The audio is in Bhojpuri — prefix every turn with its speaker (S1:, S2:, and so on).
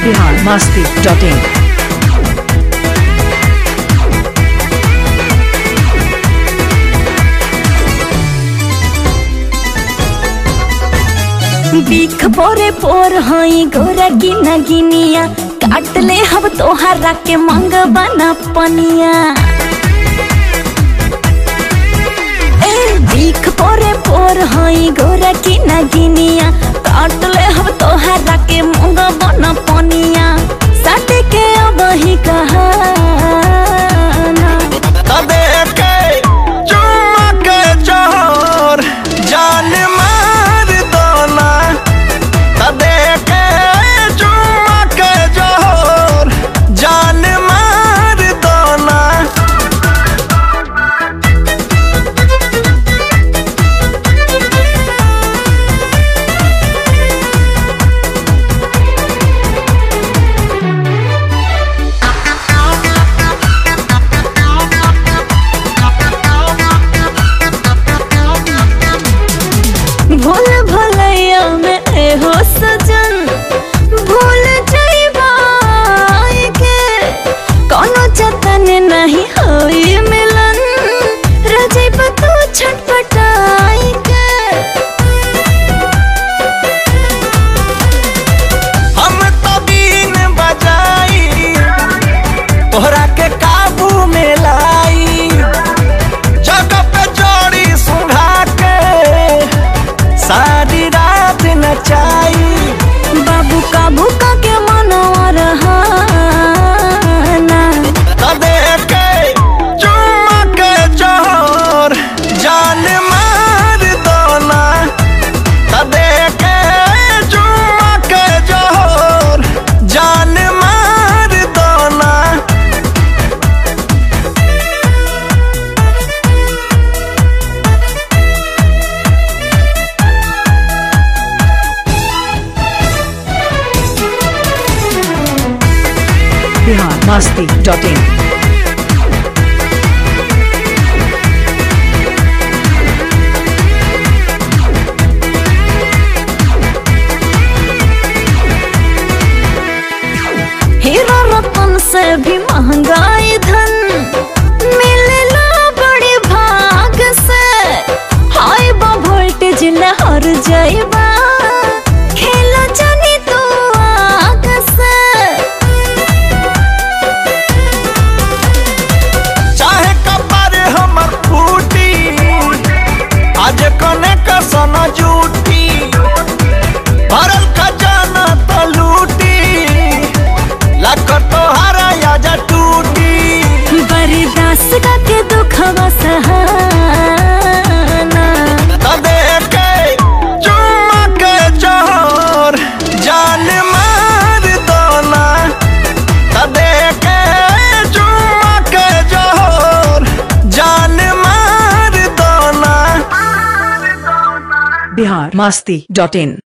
S1: बिहार मस्ती डॉट इन
S2: बीख पोरे पोर हई गोरा गिना गिनिया काट ले हब तोहरा के मंग बना पनिया ए बीख पोरे पोर हई गोरा गिना गिनिया काट ले हब तोहरा के मंग बना पनिया सट के अब ही कहा
S3: देखे चुम्मा के जोर जान मार दोना त देखे चुम्मा के जोर जान मार दोना
S2: भूल भलैया में एहो सजन भूल जइबा के कोनो जतन नहीं होई मिलन रह जइबा तू छटपटाई के
S3: हम तो बीन बजाई तोहरा के काबू में लाई जगह पे जोड़ी सुंघा के सारी रात नचाई
S2: बाबू काबू का के मनवा रहा
S3: त देखे चुम्मा के जोर जान मार दोना त देखे चुम्मा के जोर जान मार दोना
S1: Bihar Masti dot in
S2: hero रतन से भी महंगाई धन मिलेला बड़ी भाग से हाई बा वोल्टेज लहर जाइबा खेला जानी तू आग से
S3: चाहे कपर हमर फूटी आज कने कसन जूटी भरल खजाना तो लूटी लाख तोहरा याजा टूटी
S2: बर्दाश्त का के दुखवा सहाना
S3: त देखे चुम्मा के जोर जान मार दोना त देखे चुम्मा के जोर जान मार दोना
S1: बिहार मस्ती डॉट इन